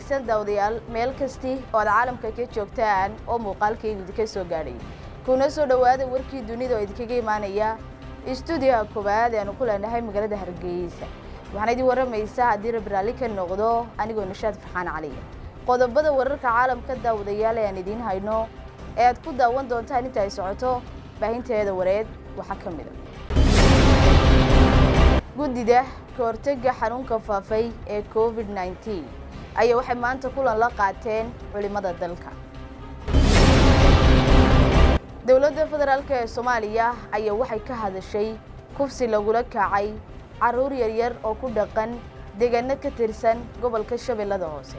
wanaagsan daawadayaal meel kasti oo aad caalamka ka joogtaan oo muuqaalkaygu idinka soo gaadhay kuna soo dhowaada warkii dunida oo idinkaga imaanaya istuudiyaha koowaad ee aanu ku leenahay magaalada hargeysa waxaana idin warramaysaa haddii rabraalli ka noqdo anigoo nashaad farxaan caliya qodobada wararka caalamka daawadayaal ee aan idiin hayno ee aad ku daawan doontaan inta ay socoto baahinteeda wareed waxaa ka mid a guddida ka hortega xanuunka faafay ee covid nneteen ayaa waxay maanta kulan la qaateen culimada dalka dowladda federaalk ee soomaaliya ayaa waxay ka hadashay kufsi lagula kacay caruur yaryar oo ku dhaqan deegaano ka tirsan gobolka shabeellada hoose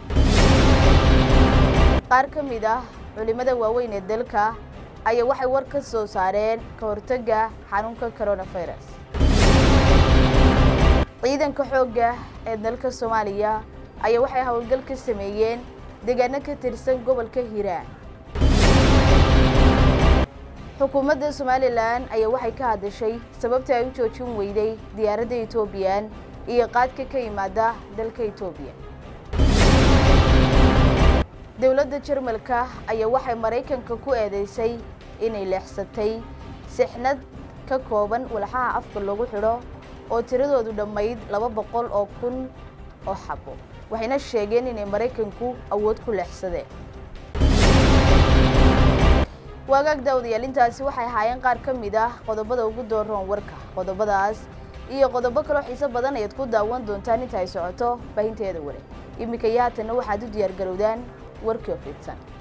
qaar ka mid ah culimada waaweyn ee dalka ayaa waxay war ka soo saareen ka hortega xanuunka coronavirus ciidanka xoogga ee dalka soomaaliya ayaa waxay howlgal ka sameeyeen deegaano ka tirsan gobolka hiiraan xukuumadda somalilan ayaa waxay ka hadashay sababta ay u joojin weyday diyaaradda etoobiyan iyo qaadka ka yimaada dalka etoobiya dowladda jarmalka ayaa waxay maraykanka ku eedeysay inay leexsatay sixnad ka kooban walxaha afka lagu xidho oo tiradoodu dhammayd laba boqol oo kun oo xabo waxayna sheegeen inay maraykanku awood ku leexsadeen waagaag daawadayaal intaasi waxay ahaayeen qaar ka mid ah qodobada ugu dooroon warka qodobadaas iyo qodobo kaloo xiiso badan ayaad ku daawan doontaan inta ay socoto baahinteeda ware iminka iyo haatanna waxaad u diyaar garowdaan warkii oo fidsan